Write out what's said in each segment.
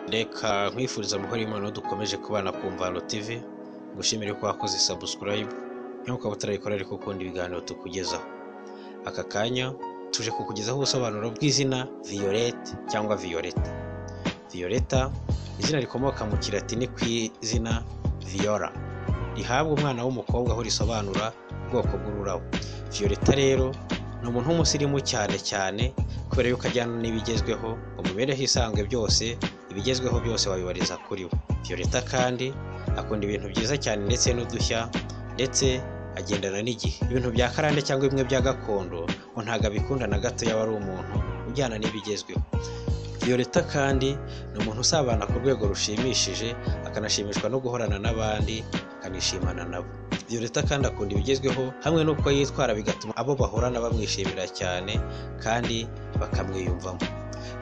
reka nkwifuriza amahoro y'Imana aho dukomeje kubana ku Mvano TV ngushimire ko wakoze subscribe niba ukaba utarayikora ariko ukunda ibiganiro tukugezaho aka kanya tuje kukugezaho ubusobanuro bw'izina Violette cyangwa Violeta Violeta izina rikomoka mu kilatini ku izina Viola rihabwa umwana w'umukobwa aho risobanura ubwoko bw'ururabo Violeta rero ni umuntu w'umusirimu cyane cyane kubera yuko ajyana n'ibigezweho ngo mu mibereho isanzwe byose ibigezweho byose wabibariza kuri we Violeta kandi akunda ibintu byiza cyane ndetse n'udushya ndetse agendana n'igihe ibintu bya karande cyangwa bimwe bya gakondo ngo ntabwo abikunda na gato yaba ari umuntu ujyana n'ibigezweho Violeta kandi ni umuntu usabana ku rwego rushimishije akanashimishwa no guhorana n'abandi akanishimana nabo Violeta kandi akunda ibigezweho hamwe n'uko yitwara bigatuma abo bahorana bamwishimira cyane kandi bakamwiyumvamo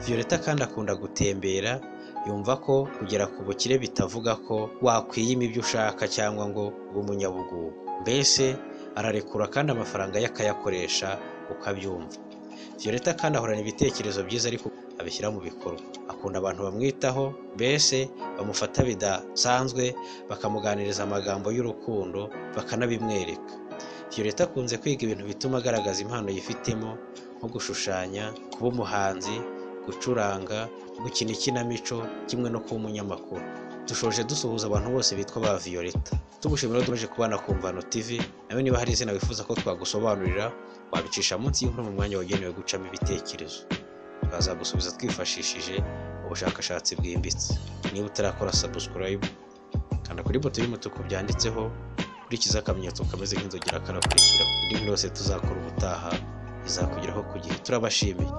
Violeta kandi akunda gutembera yumva ko kugera ku bukire bitavuga ko wakwiyima ibyo ushaka cyangwa ngo ube umunyabugugu mbese ararekura kandi amafaranga ye akayakoresha uko abyumva Violeta kandi ahorana ibitekerezo byiza ariko abishyira mu bikorwa akunda abantu bamwitaho mbese bamufata bidasanzwe bakamuganiriza amagambo y'urukundo bakanabimwereka Violeta akunze kwiga ibintu bituma agaragaza impano yifitemo nko gushushanya kuba umuhanzi gucuranga gukina ikinamico kimwe no kuba umunyamakuru dushoje dusuhuza abantu bose bitwa ba Violeta tugushimira ko dukomeje kubana ku Mvano TV nawe niba hari izina wifuza ko twagusobanurira wabicisha munsi y'inkuru mu mwanya wagenewe gucamo ibitekerezo twazagusubiza twifashishije ubushakashatsi bwimbitse niba utarakora subscribe kanda kuri boto y'umutuku byanditseho kurikiza akamenyetso kameze nk'inzogera kanakurikiraho indi nkuru yose tuzakora ubutaha izakugeraho ku gihe turabashimiye